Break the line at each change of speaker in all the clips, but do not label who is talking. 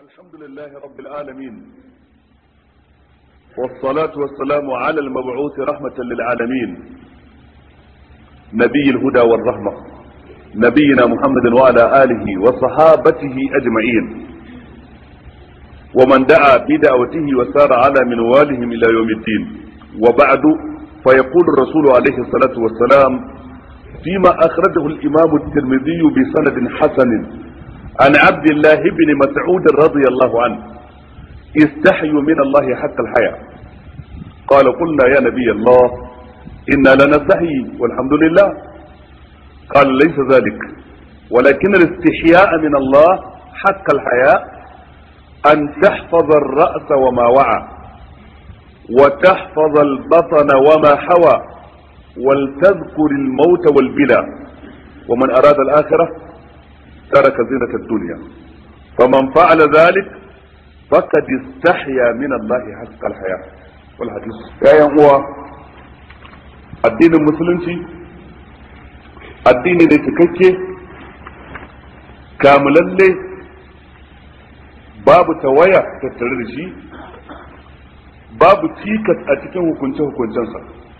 الحمد لله رب العالمين والصلاة والسلام على المبعوث رحمة للعالمين نبي الهدى والرحمة نبينا محمد وعلى آله وصحابته أجمعين ومن دعا بدعوته وسار على منوالهم إلى يوم الدين وبعد فيقول الرسول عليه الصلاة والسلام فيما أخرجه الإمام الترمذي بسند حسن عن عبد الله بن مسعود رضي الله عنه استحيوا من الله حتى الحياة قال قلنا يا نبي الله إنا لنستحي والحمد لله قال ليس ذلك ولكن الاستحياء من الله حق الحياة أن تحفظ الرأس وما وعى وتحفظ البطن وما حوى ولتذكر الموت والبلا ومن أراد الآخرة ترك زينة الدنيا فمن فعل ذلك فقد استحيا من الله حق الحياة والحديث يا هو الدين المسلمي addini ne cikakke kamulalle babu tawaya tattare da shi babu cikas a cikin hukunce-hukuncensa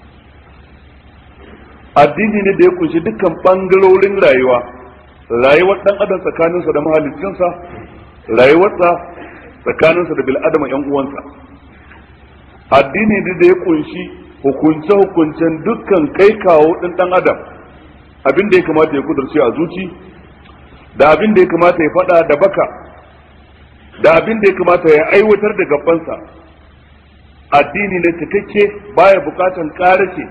addini ne da ya kunshi dukkan bangarorin rayuwa rayuwar dan adam tsakaninsa da mahaliccinsa rayuwarsa tsakaninsa da bil'adama yan uwansa addini ne da ya kunshi hukunce-hukuncen dukkan kai kawo ɗin dan adam abin da ya kamata ya kudurce a zuci da abin da ya kamata ya faɗa da baka da abin da ya kamata ya aiwatar da gabansa addini ne cikakke baya bukatan ƙarace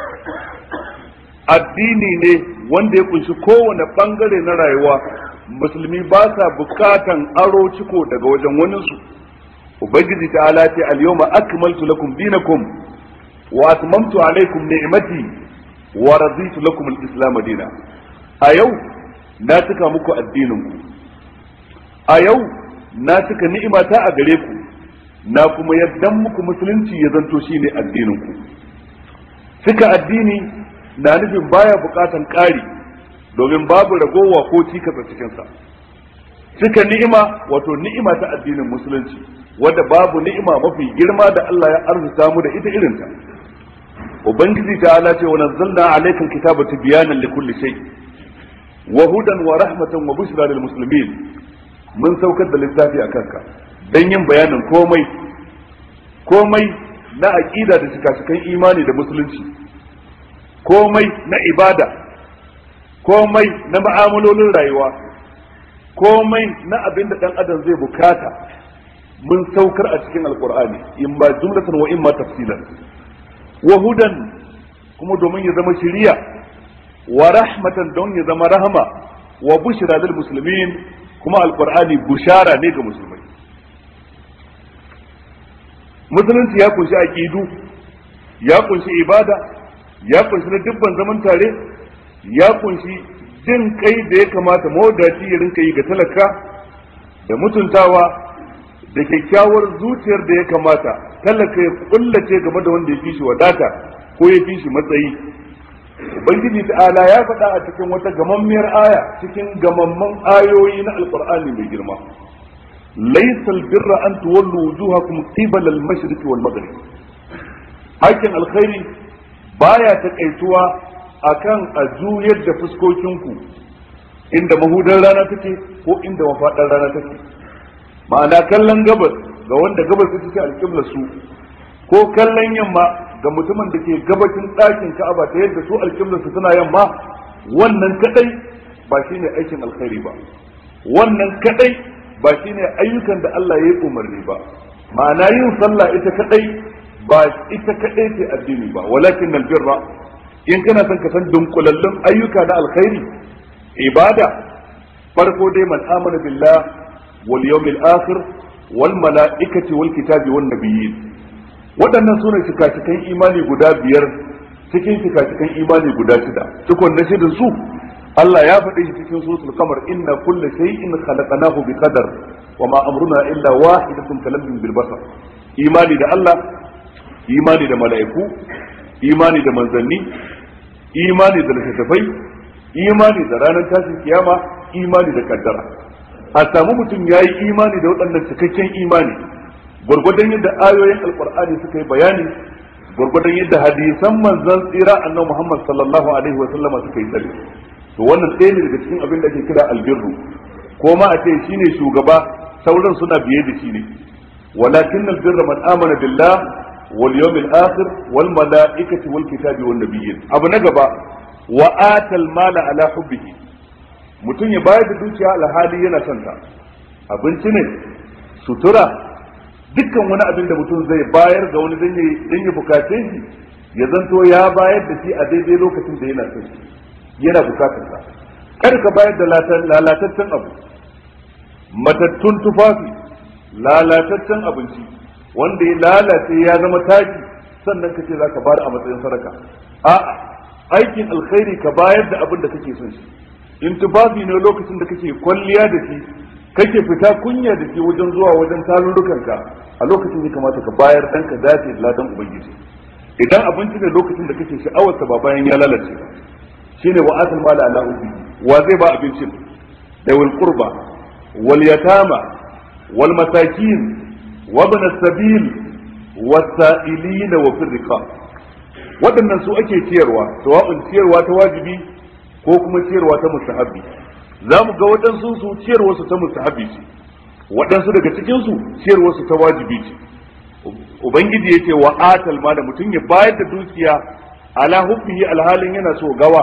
addini ne wanda ya kunshi kowane bangare na rayuwa musulmi ba sa bukatan aro ciko daga wajen waninsu ubangiji ta ala ce al-yawma akmaltu lakum dinakum wa atmamtu alaykum ni'mati wa raditu lakum al-islam dina a yau na cika muku addinin ku a yau na cika ni'imata a gare ku na kuma yaddan muku musulunci ya zanto shine addinin ku cika addini na nufin baya bukatan ƙari domin babu ragowa ko cikasa cikinsa cika ni'ima wato ni'ima ta addinin musulunci wadda babu ni'ima mafi girma da Allah ya arzuta mu da ita irinta ubangiji ta ala ce wa nazzalna alayka alkitaba tibyanan likulli shay wa hudan wa rahmatan wa bushra lil muslimin mun saukar da littafi akan ka dan yin bayanin komai komai na aqida da shika imani da musulunci komai na ibada komai na ma'amalolin rayuwa komai na abin da dan adam zai bukata mun saukar a cikin alkur'ani in ba jumlatan wa in ma tafsilan wa hudan kuma domin ya zama shiriya wa rahmatan don ya zama rahama wa bushra lil muslimin kuma alkur'ani bushara ne ga musulmai musulunci ya kunshi aqidu ya kunshi ibada ya kunshi na dubban zaman tare ya kunshi jin kai da ya kamata mawadaci ya rinka yi ga talaka da mutuntawa da kyakkyawar zuciyar da ya kamata talaka ya kullace game da wanda ya fi shi wadata ko ya fi shi matsayi ubangiji ta'ala ya faɗa a cikin wata gamammiyar aya cikin gamamman ayoyi na alqur'ani mai girma laysa albirra an tuwallu wujuhakum qibala al-mashriq wal maghrib hakin alkhairi baya takaituwa akan a juyar da fuskokinku inda mahudan rana take ko inda mafaɗar rana take ma'ana kallon gabas ga wanda gabas ta take alƙibla su ko kallon yamma ga mutumin da ke gabacin ɗakin ka'aba ta yadda su alƙibla su suna yamma wannan kadai ba shine aikin alkhairi ba wannan kadai ba shine ayyukan da Allah ya yi umarni ba ma'ana yin sallah ita kadai ba ita kaɗai ce addini ba walakin albirra in kana son ka san dunkulallun ayyuka na alkhairi ibada farko dai man amana billah wal yawmil akhir wal malaikati wal kitabi wan nabiyyin waɗannan sune cikacikan imani guda biyar cikin cikacikan imani guda shida cikon na shidan su Allah ya faɗi shi cikin suratul qamar inna kulla shay'in khalaqnahu bi qadar wa ma amruna illa wahidatun kalamhin bil basar imani da Allah imani da mala'iku imani da manzanni imani da littattafai imani da ranar tashin kiyama imani da kaddara a samu mutum ya yi imani da waɗannan cikakken imani gwargwadon yadda ayoyin alkur'ani suka yi bayani gwargwadon yadda hadisan manzon tsira annabi Muhammad sallallahu alaihi wa sallama suka yi tsari to wannan ɗaya ne daga cikin abin da ake kira albirru ko ma a ce shine shugaba sauran suna biye da shi ne walakin albirra man amana billah wal yawmil akhir wal malaikati wal kitabi wan nabiyyin abu na gaba wa atal mala ala hubbihi mutum ya bayar da dukiya alhali yana son ta abinci ne sutura dukkan wani abin da mutum zai bayar ga wani dan ya bukace shi ya zanto ya bayar da shi a daidai lokacin da yana son shi yana bukatar sa kar ka bayar da lalataccen abu matattun tufafi lalataccen abinci wanda ya lalace ya zama taki sannan ka ce za ka bayar a matsayin sadaka a'a aikin alkhairi ka bayar da abin da kake son shi in tufafi ne lokacin da kake kwalliya da shi kake fita kunya da shi wajen zuwa wajen tarurrukanka a lokacin ya kamata ka bayar dan ka dace da ladan ubangiji idan abinci ne lokacin da kake sha'awarsa ba bayan ya lalace ba shine wa atal mala ala ubi wa zai ba abincin da wal qurba wal yatama wal masakin wa ibn as-sabil was-sa'ilin wa fir riqab waɗannan su ake ciyarwa sawa'un ciyarwa ta wajibi ko kuma ciyarwa ta mustahabbi za mu ga waɗansu su ciyarwa su ta mustahabbi ce waɗansu daga cikin su ciyarwa su ta wajibi ce ubangiji yace wa atal ma da mutum ya bayar da dukiya ala hubbihi alhalin yana so gawa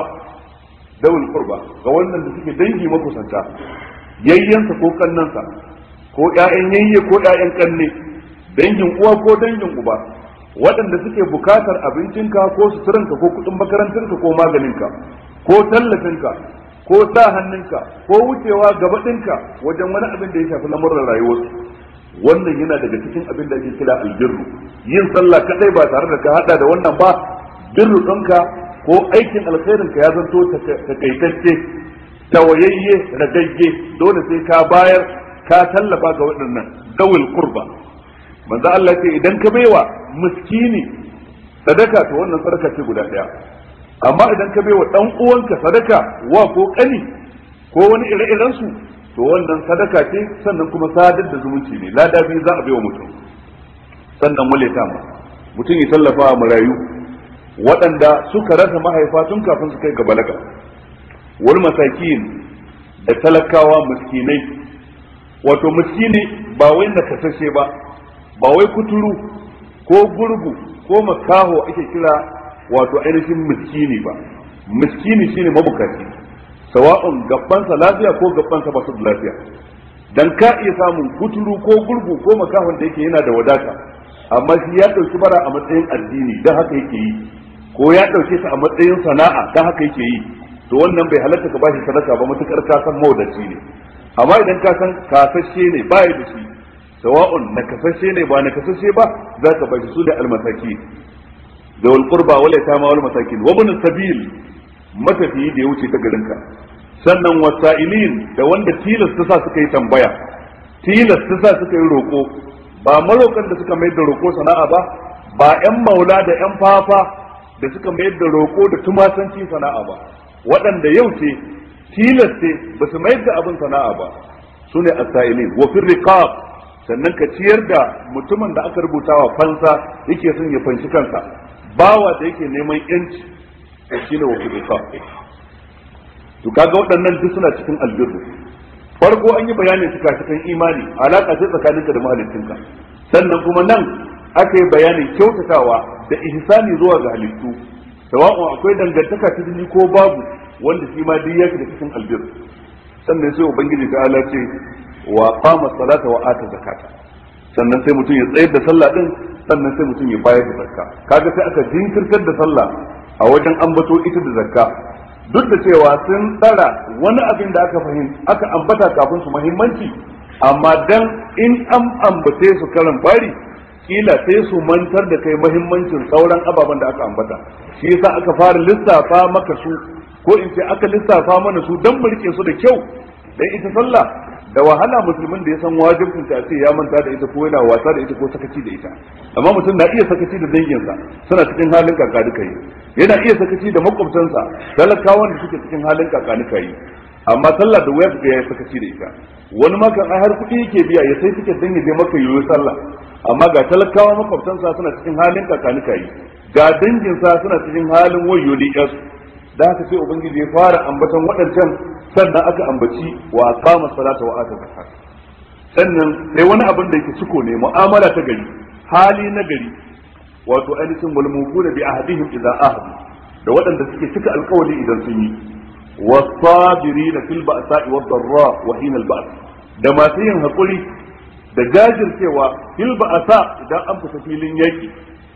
dawul qurba ga wannan da suke dangi makusanta yayyansa ko kannansa ko ƴaƴan yayye ko ƴaƴan kanne dangin uwa ko dangin uba waɗanda suke bukatar abincinka ko suturanka ko kuɗin makarantarka ko maganinka ko tallafinka ko sa hannunka ko wucewa gaba ɗinka wajen wani abin da ya shafi lamuran rayuwarsu wannan yana daga cikin abin da ake kira albirru yin sallah kadai ba tare da ka hada da wannan ba birru ɗinka ko aikin alkhairin ka ya zanto takaitacce tawayayye ragagge dole sai ka bayar ka tallafa ga waɗannan dawil qurba manzo Allah ce idan ka baiwa miskini sadaka to wannan sadaka ce guda ɗaya amma idan ka baiwa dan uwanka sadaka wa ko kani ko wani ire-iren su to wannan sadaka ce sannan kuma sadar da zumunci ne lada biyu za a baiwa mutum sannan wale ta mutum ya tallafa wa marayu waɗanda suka rasa mahaifa tun kafin su kai ga balaga wani masakin da talakawa miskinai wato miskini ba wai nakasashe ba ba wai kuturu ko gurgu ko makaho ake kira wato ainihin miskini ba miskini shine mabukaci sawa'un gabbansa lafiya ko gabbansa ba su da lafiya dan ka iya samun kuturu ko gurgu ko makahon da yake yana da wadata amma shi ya ɗauki bara a matsayin addini don haka yake yi ko ya ɗauke ta a matsayin sana'a don haka yake yi to wannan bai halatta ka bashi sadaka ba matukar ka san mawadaci ne amma idan ka san kasashe ne baya da shi sawa'un na kasashe ne ba na kasashe ba za ka bashi su da almasaki da wal qurba wal yatama wal masakin wa ibn sabil matafiyi da ya wuce ta garinka sannan wasa'ilin da wanda tilas ta sa suka yi tambaya tilas ta sa suka yi roko ba marokan da suka mayar da roko sana'a ba ba yan maula da yan fafa da suka mayar da roko da tumasanci sana'a ba waɗanda yau ce tilas ce ba su mayar da abin sana'a ba su ne asailin wa fir riqab sannan ka ciyar da mutumin da aka rubuta wa fansa yake son ya fanshi kansa bawa da yake neman yanci shine wa fir riqab to kaga waɗannan duk suna cikin albirru farko an yi bayanin suka cikin imani alaka ce tsakaninka da mahaliccinka sannan kuma nan aka yi bayanin kyautatawa da ihsani zuwa ga halittu sawa'un akwai dangantaka ta jini ko babu wanda shi ma duk yake da cikin albirru sannan sai ubangiji ta ala ce wa qama salata wa ata zakata sannan sai mutum ya tsayar da sallah din sannan sai mutum ya bayar da zakka kaga sai aka jinkirtar da sallah a wajen ambato ita da zakka duk da cewa sun tsara wani abin da aka fahim aka ambata kafin su muhimmanci amma dan in an ambace su karan fari kila sai su mantar da kai muhimmancin sauran ababen da aka ambata shi yasa aka fara lissafa maka su ko in ce aka lissafa mana su dan mu rike su da kyau dan ita sallah da wahala musulmin da ya san wajibin ta ce ya manta da ita ko yana wasa da ita ko sakaci da ita amma mutum na iya sakaci da danginsa suna cikin halin kaka duka yi yana iya sakaci da makwabtansa talakawan da suke cikin halin kaka duka yi amma sallah da waya ga ya sakaci da ita wani ma kan ai har kuɗi yake biya ya sai tiket dan ya je maka yoyo sallah amma ga talakawa makwabtansa suna cikin halin kakanika yi ga danginsa suna cikin halin wayo da yasu da haka sai ubangiji ya fara ambaton waɗancan sannan aka ambaci wa aqama salata wa ata zakat sannan sai wani abin da yake ciko ne mu'amala ta gari hali na gari wato ainihin mulmukuna bi ahadihim idza ahadu da waɗanda suke cika alkawali idan sun yi wasabirina fil ba'sa'i wad darra wa hina al ba's da masu yin hakuri da jajircewa fil ba'sa idan an fita filin yaki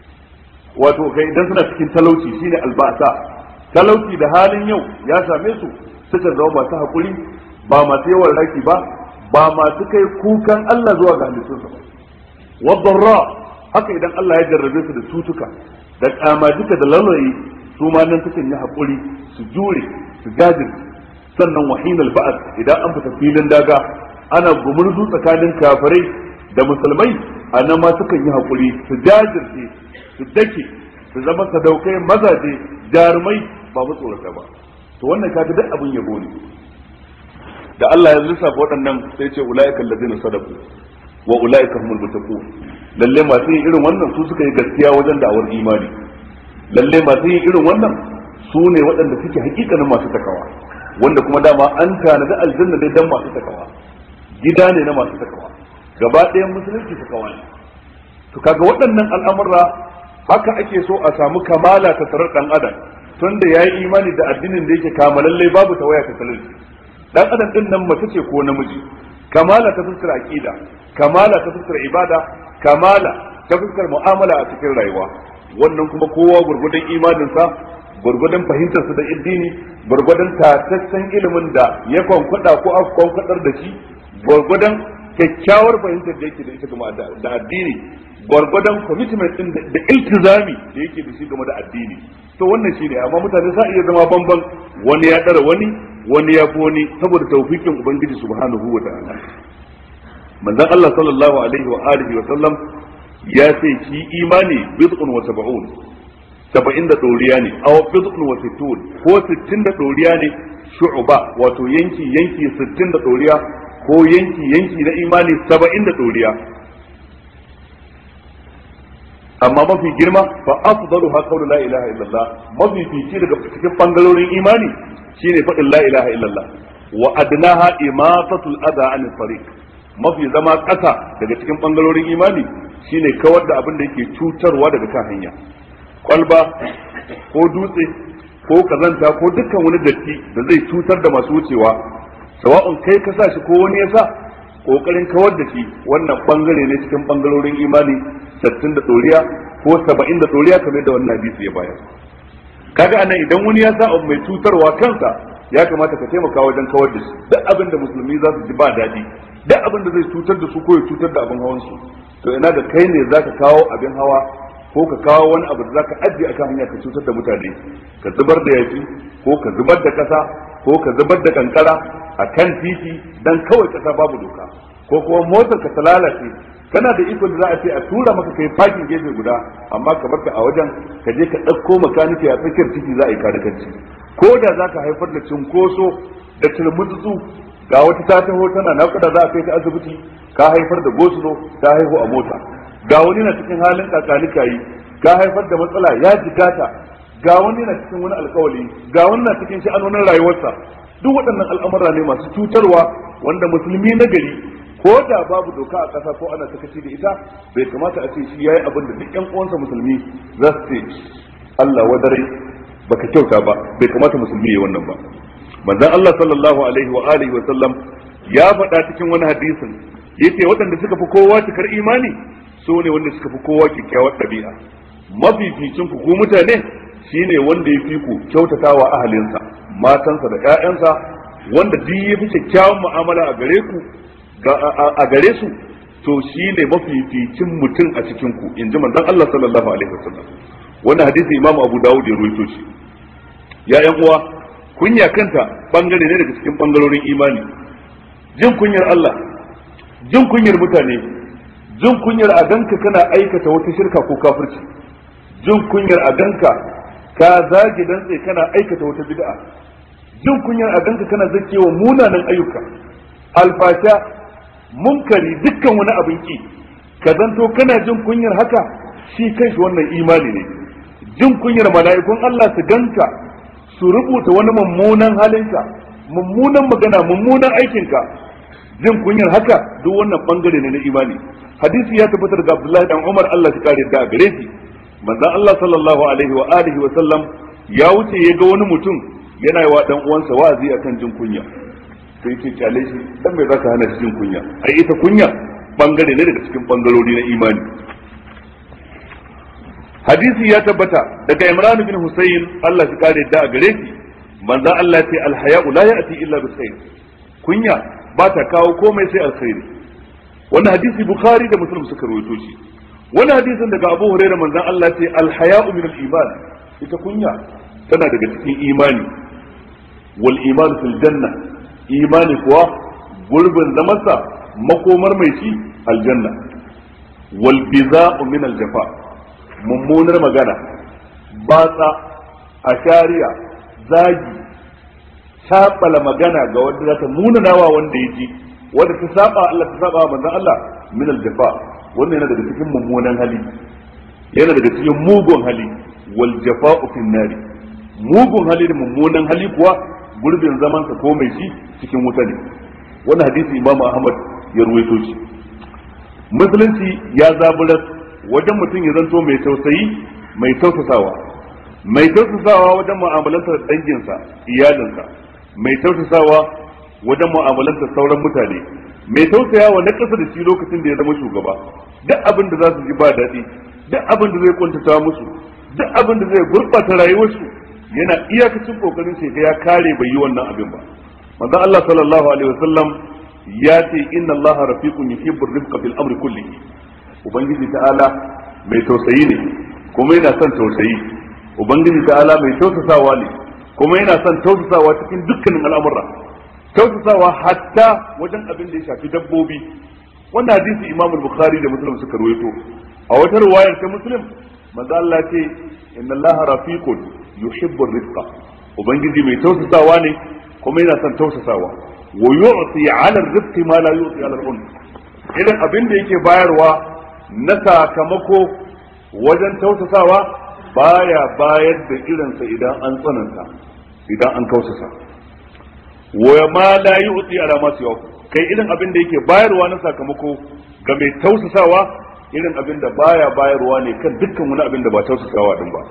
wato kai idan suna cikin talauci shine al ba'sa talauci da halin yau ya same su suka zama masu hakuri ba masu yawan raki ba ba masu kai kukan Allah zuwa ga halittunsa ba wad darra haka idan Allah ya jarrabe su da cutuka da kamaduka da lalayi su ma nan sukan yi haƙuri su jure su jajirce sannan wahinal ba'ad idan an fita filin daga ana gumurzu tsakanin kafirai da musulmai a nan ma sukan yi haƙuri su jajirce su dake su zama sadaukai mazaje jarumai ba matsorata ba to wannan kaga duk abin yabo ne da Allah ya lissafa waɗannan sai ce ulaika allazina sadaku wa ulaika humul muttaqun lalle masu yin irin wannan su suka yi gaskiya wajen da'awar imani lalle masu yin irin wannan su ne waɗanda suke hakikanin masu takawa wanda kuma dama an tanadi aljanna dai dan masu takawa gida ne na masu takawa gaba ɗayan musulunci takawa ne to kaga waɗannan al'amura haka ake so a samu kamala ta tarar dan adam tunda yayi imani da addinin da yake kamalalle babu tawaya ta talauci dan adam din nan mace ce ko namiji kamala ta fuskar aqida kamala ta fuskar ibada kamala ta fuskar mu'amala a cikin rayuwa wannan kuma kowa gurgudan imaninsa gurgudan fahimtarsa da addini gurgudan tataccen ilimin da ya kwankwada ko aka kwankwadar da shi gurgudan kyakkyawar fahimtar da yake da ita game da addini gurgudan commitment din da iltizami da yake da shi game da addini to wannan shine amma mutane sa iya zama bamban wani ya dara wani wani ya fi wani saboda tawfikin ubangiji subhanahu wa ta'ala manzon Allah sallallahu alaihi wa alihi wa sallam ya ce shi imani bid'un wa sab'un saba'in da doriya ne aw bid'un wa sittun ko sittin da doriya ne shu'ba wato yanki yanki sittin da doriya ko yanki yanki na imani saba'in da doriya amma mafi girma fa afdalu ha qawlu la ilaha illallah mafi fici daga cikin bangarorin imani shine faɗin la ilaha illallah wa adnaha imatatul adha anil tariq mafi zama ƙasa daga cikin bangarorin imani shine kawar da abin da yake cutarwa daga kan hanya kwalba ko dutse ko kazanta ko dukkan wani datti da zai cutar da masu wucewa sawa'un kai ka sa shi ko wani ya sa kokarin kawar da shi wannan bangare ne cikin bangarorin imani sattin da doriya ko saba'in da doriya kamar da wannan hadisi ya bayar kaga anan idan wani ya sa abu mai cutarwa kansa ya kamata ka taimaka wajen kawar da shi duk abin da musulmi za su ji ba daɗi duk abin da zai cutar da su ko ya cutar da abin hawan su to ina da kai ne zaka kawo abin hawa ko ka kawo wani abu da zaka ajiye akan hanya ka cutar da mutane ka zubar da yaki ko ka zubar da kasa ko ka zubar da kankara a kan titi dan kawai kasa babu doka ko kuma motar ka ta lalace kana da ikon da za a ce a tura maka kai fakin gefe guda amma ka barka a wajen ka je ka ɗauko makaniki a tsakiyar titi za a yi kanikanci ko da za ka haifar da cinkoso da turmutsu ga wata ta taho tana nakuda za a kai ta asibiti ka haifar da gosulo ta haihu a mota ga wani na cikin halin kakanika yi ka haifar da matsala ya jikata ga wani na cikin wani alkawali ga wani na cikin sha'anonin rayuwarsa duk waɗannan al'amura ne masu cutarwa wanda musulmi na gari ko da babu doka a ƙasa ko ana sakaci da ita bai kamata a ce shi yayi abin da duk ƴan uwansa musulmi za su ce Allah wadare baka kyauta ba bai kamata musulmi ya wannan ba manzon Allah sallallahu alaihi wa alihi wa sallam ya faɗa cikin wani hadisin yace waɗanda suka fi kowa cikar imani su ne wanda suka fi kowa kyakkyawar ɗabi'a mafificin ku ku mutane shine wanda ya fi ku kyautatawa ahalinsa matansa da ƴaƴansa wanda duk ya fi kyakkyawan mu'amala a gare ku a gare su to shine mafificin mutum a cikin ku in ji manzon Allah sallallahu alaihi wasallam wannan hadisi Imam Abu Dawud ya ruwaito shi ya ƴan uwa kunya kanta bangare ne daga cikin bangarorin imani jin kunyar Allah jin kunyar mutane jin kunyar a ganka kana aikata wata shirka ko kafirci jin kunyar a ganka ka zagi dantse kana aikata wata bid'a jin kunyar a ganka kana zakewa munanan ayyuka alfasha munkari dukkan wani abin ki ka zanto kana jin kunyar haka shi kanshi wannan imani ne jin kunyar mala'ikun Allah su ganka su rubuta wani mummunan halinka mummunan magana mummunan aikinka jin kunyar haka duk wannan bangare ne na imani hadisi ya tabbatar ga Abdullahi dan Umar Allah ya kare da gare shi manzon Allah sallallahu alaihi wa alihi wa sallam ya wuce ya ga wani mutum yana yi wa dan uwansa wa'azi akan jin kunya sai ce kyale shi dan me zaka hana shi jin kunya ai ita kunya bangare ne daga cikin bangarori na imani hadisi ya tabbata daga Imran bin Husayn Allah ya kare da gare shi manzon Allah ce alhaya'u la ya'ti illa bi khair kunya ba ta kawo komai sai alkhairi wannan hadisi bukhari da muslim suka rawaito shi wannan hadisin daga abu huraira manzon Allah ce alhaya'u min al-iman ita kunya tana daga cikin imani wal iman fil janna imani kuwa gurbin zamansa makomar mai shi aljanna wal biza'u min al-jafa mummunar magana batsa ashariya zagi sabala magana ga wanda za ta munanawa wanda ya ji wanda ta saba Allah ta saba manzon Allah min aljafa wannan yana daga cikin mummunan hali yana daga cikin mugun hali wal jafa'u fin nari mugun hali da mummunan hali kuwa gurbin zaman sa ko mai shi cikin wuta ne wannan hadisi Imam Ahmad ya ruwaito shi musulunci ya zaburar wajen mutum ya zanto mai tausayi mai tausasawa mai tausasawa wajen mu'amalantar danginsa iyalinsa mai tausasawa wajen mu'amalantar sauran mutane mai tausayawa na ƙasa da shi lokacin da ya zama shugaba duk abin da za su ji ba daɗi duk abin da zai kuntata musu duk abin da zai gurɓata rayuwarsu yana iyakacin kokarin shi ya kare bai yi wannan abin ba manzon Allah sallallahu alaihi wasallam ya ce inna Allah rafiqun yuhibbu rifqa fil amri kullihi ubangiji ta'ala mai tausayi ne kuma yana son tausayi ubangiji ta'ala mai tausasawa ne kuma yana son tausasawa cikin dukkanin al'amura tausasawa hatta wajen abin da ya shafi dabbobi wannan hadisi Imam Bukhari da Muslim suka ruwaito a wata riwayar ta Muslim manzo Allah ce inna Allah rafiqun yuhibbu rifqa ubangiji mai tausasawa ne kuma yana son tausasawa wa yu'ti 'ala ar-rifqi ma la yu'ti 'ala al-unf irin abin da yake bayarwa na sakamako wajen tausasawa baya bayar da irinsa idan an tsananta idan an kausasa wa ma la yu'ti ala ma siwa kai irin abin da yake bayarwa na sakamako ga mai tausasawa irin abin da baya bayarwa ne kan dukkan wani abin da ba tausasawa din ba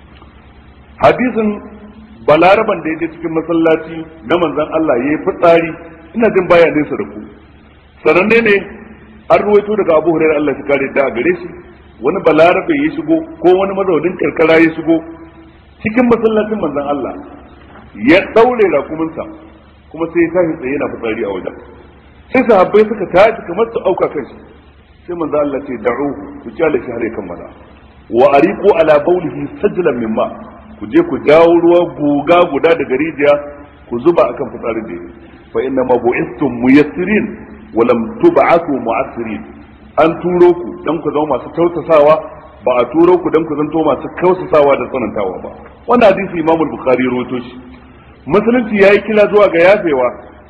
hadisin balaraban da yake cikin masallaci na manzon Allah yayi fitsari ina jin baya nesa da ku sananne ne an ruwaito daga Abu Hurairah Allah ya kare da gare shi wani balarabe ya shigo ko wani mazaunin karkara ya shigo cikin masallacin manzon Allah ya daure rakuminsa kuma sai ya tashi tsaye yana fitsari a wajen sai sahabbai suka tashi kamar su auka kan shi sai manzon Allah ce da'uhu ku kyale shi har ya kammala wa ariqu ala bawlihi sajlan mimma ku je ku jawo ruwa guga guda daga rijiya ku zuba akan fitsarin da yake fa inna ma bu'istum muyassirin wa lam tub'athu mu'assirin an turo ku dan ku zama masu tausasawa ba a turo ku dan ku zanto masu kausasawa da tsanantawa ba wannan hadisi Imam Bukhari ya rawaito shi musulunci yayi kila zuwa ga yafewa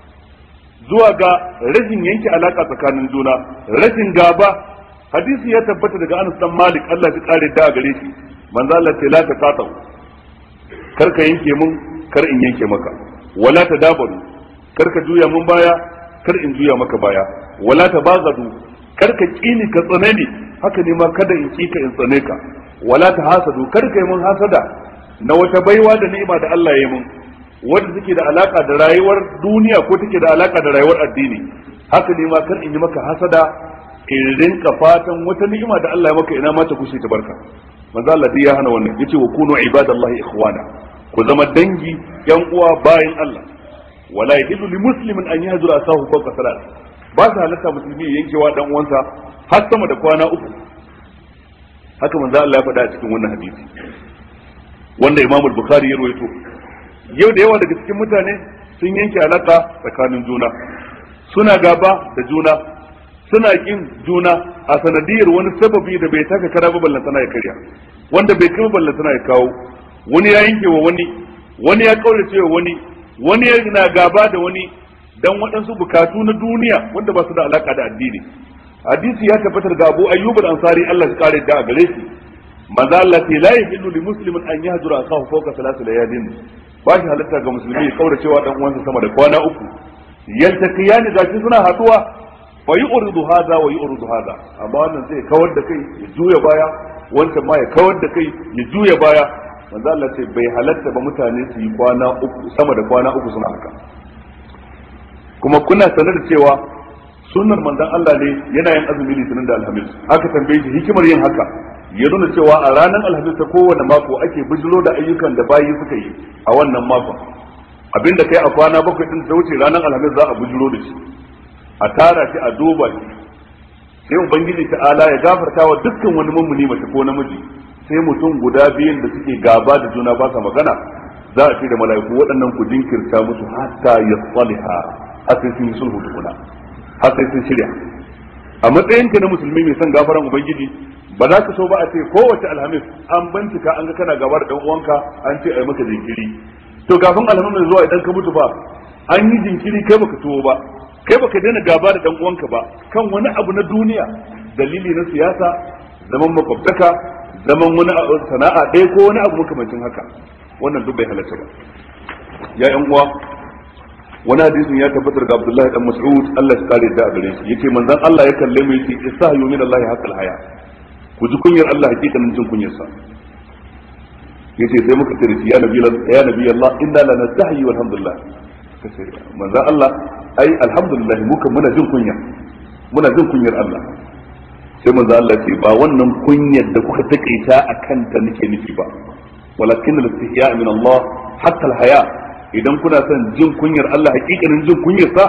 zuwa ga rashin yanke alaka tsakanin juna rashin gaba hadisi ya tabbata daga Anas dan Malik Allah ya kare da gare shi manzo Allah ce la taqatu kar ka yanke mun kar in yanke maka wala tadabaru kar ka juya mun baya kar in juya maka baya wala tabagadu kar ka kini ka tsane ni haka ne ma kada in ki ka in tsane ka wala ta hasadu kar ka yi mun hasada na wata baiwa da ni'ima da Allah ya yi mun wanda take da alaka da rayuwar duniya ko take da alaka da rayuwar addini haka ne ma kar in yi maka hasada in rinka fatan wata ni'ima da Allah ya maka ina ma ta kushe ta barka manzo Allah dai ya hana wannan yace wa kunu ibadallahi ikhwana ku zama dangi yan uwa bayan Allah wala yahillu li muslimin an yahjura asahu fawqa salat ba su halatta musulmi ya yankewa dan uwansa har sama da kwana uku haka manzo Allah ya faɗa a cikin wannan hadisi wanda Imam al-Bukhari ya rawaito yau da yawa daga cikin mutane sun yanke alaka tsakanin juna suna gaba da juna suna kin juna a sanadiyar wani sababi da bai taka kara ba ballantana ya karya wanda bai kai ballantana ya kawo wani ya yanke wa wani wani ya kaurace wa wani wani yana gaba da wani dan waɗansu bukatu na duniya wanda ba su da alaka da addini hadisi ya tabbatar ga Abu Ayyub al-Ansari Allah ya kare da gare shi manzo Allah ce la yahillu li muslimin an yahjura akahu fawqa thalath layalin ba shi halatta ga musulmi ya kaura cewa dan uwansa sama da kwana uku yaltaqiyani gashi suna haduwa fa yu'ridu hadha wa yu'ridu hadha amma wannan zai kawar da kai ya juya baya wancan ma ya kawar da kai ya juya baya manzo Allah ce bai halatta ba mutane su yi kwana uku sama da kwana uku suna haka kuma kuna sanar da cewa sunnar manzon Allah ne yana yin azumi litinin da alhamis aka tambaye shi hikimar yin haka ya nuna cewa a ranar alhamis ta kowane mako ake bijiro da ayyukan da bayi suka yi a wannan makon abinda kai a kwana bakwai din da wuce ranar alhamis za a bijiro da shi a tara shi a duba shi sai ubangiji ta'ala ya gafarta wa dukkan wani mummuni mace ko namiji sai mutum guda biyun da suke gaba da juna ba sa magana za a ce da mala'iku waɗannan ku jinkirta musu hatta ya tsaliha har sai sun yi sulhu tukuna har sai sun shirya a matsayinka na musulmi mai son gafaran ubangiji ba za ka so ba a ce kowace alhamis an bincika an ga kana gaba da dan uwanka an ce ai maka jinkiri to kafin alhamis zuwa idan ka mutu ba an yi jinkiri kai baka tuwo ba kai baka daina gaba da dan uwanka ba kan wani abu na duniya dalili na siyasa zaman makwabtaka zaman wani sana'a ɗaya ko wani abu makamancin haka wannan duk bai halarta ba ya yan uwa wani hadisin ya tabbatar da Abdullahi dan Mas'ud Allah ya kare da gare shi yace manzon Allah ya kalle mu yace istahyu min Allah haqqal haya ku ji kunyar Allah hakikanin jin kunyar sa yace sai muka tare ya nabi ya nabi Allah inna la nastahyi walhamdulillah kace manzon Allah ai alhamdulillah muka muna jin kunya muna jin kunyar Allah sai manzon Allah ce ba wannan kunyar da kuka takaita akan ta nake nufi ba walakin al-istihya min Allah haqqal haya idan kuna son jin kunyar Allah hakikanin jin kunyar sa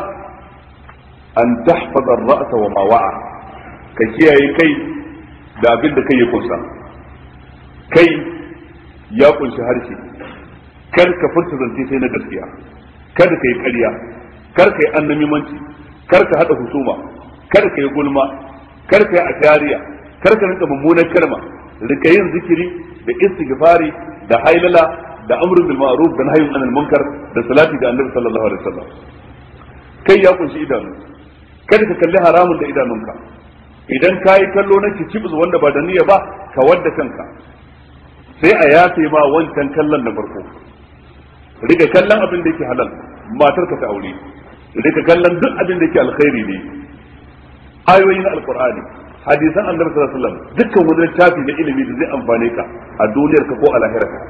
an tahfaza ar-ra'sa wa ma wa'a ka kiyaye kai da abin da kai ya kunsa kai ya kunshi harshe kar ka furta zance sai na gaskiya kar ka yi ƙarya kar ka yi annamimanci kar ka hada husuma kar ka yi gulma kar ka yi ashariya kar ka rinka mummunan kalma rika yin zikiri da istighfari da hailala da amrun bil ma'ruf da nahyun anil munkar da salati da annabi sallallahu alaihi wasallam kai ya kunshi idanu kada ka kalli haramun da idanunka idan ka yi kallo na kicibus wanda ba da niyya ba ka wadda kanka sai a yafe ma wancan kallon na farko rika kallon abin da yake halal matar ka ta aure rika kallon duk abin da yake alkhairi ne ayoyin alqur'ani hadisan annabi sallallahu alaihi wasallam dukkan wani littafi na ilimi da zai amfane ka a duniyar ka ko a lahirar ka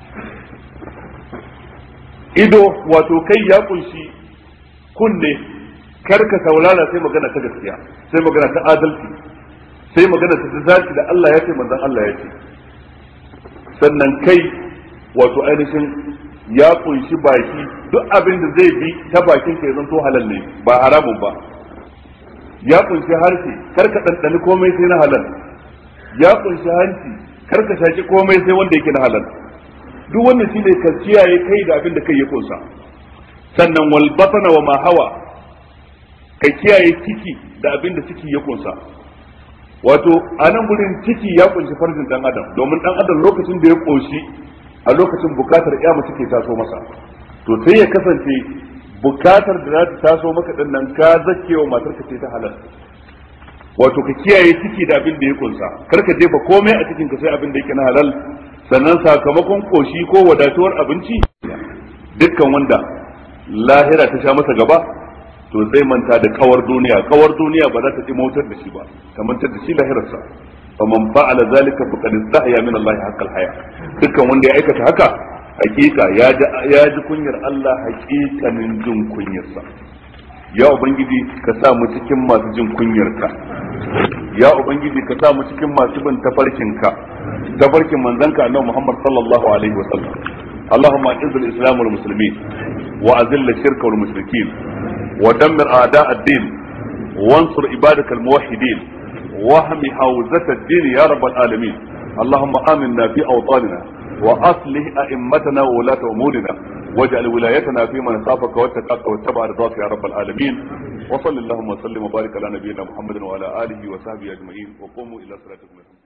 ido wato kai ya kunshi kunne kar ka saurara sai magana ta gaskiya sai magana ta adalci sai magana ta zaki da Allah ya ce manzon Allah ya ce sannan kai wato ainihin ya kunshi baki duk abin da zai bi ta bakin ka ya zanto halal ne ba haramun ba ya kunshi harshe kar ka ɗanɗani komai sai na halal ya kunshi hanci kar ka shaki komai sai wanda yake na halal duk wannan shine ka kiyaye kai da abin da kai ya kunsa sannan wal batana wa ma hawa ka kiyaye ciki da abin da ciki ya kunsa wato a nan gurin ciki ya kunshi farjin dan adam domin dan adam lokacin da ya koshi a lokacin bukatar ya mace ke taso masa to sai ya kasance bukatar da za ta taso maka din nan ka zakewa matar ka ce ta halal wato ka kiyaye ciki da abin da ya kunsa kar ka jefa komai a cikin ka sai abin da yake na halal sannan sakamakon koshi ko wadatuwar abinci dukkan wanda lahira ta sha masa gaba to zai manta da kawar duniya kawar duniya ba za ta ci motar da shi ba ta mantar da shi lahirarsa fa man fa'ala zalika faqad istahya min Allah haqqal haya dukkan wanda ya aikata haka hakika ya ji ya ji kunyar Allah hakikanin jin kunyarsa ya ubangiji ka sa mu cikin masu jin kunyarka ya ubangiji ka sa mu cikin masu bin tafarkinka tafarkin manzanka annabi Muhammad sallallahu alaihi wa sallam اللهم اعز الاسلام والمسلمين واذل الشرك والمشركين ودمر اعداء الدين وانصر عبادك الموحدين واهم حوزة الدين يا رب العالمين اللهم امنا في اوطاننا واصلح ائمتنا وولاة امورنا واجعل ولايتنا في من خافك واتقاك واتبع رضاك يا رب العالمين وصل اللهم وسلم وبارك على نبينا محمد وعلى اله وصحبه اجمعين وقوموا الى صلاتكم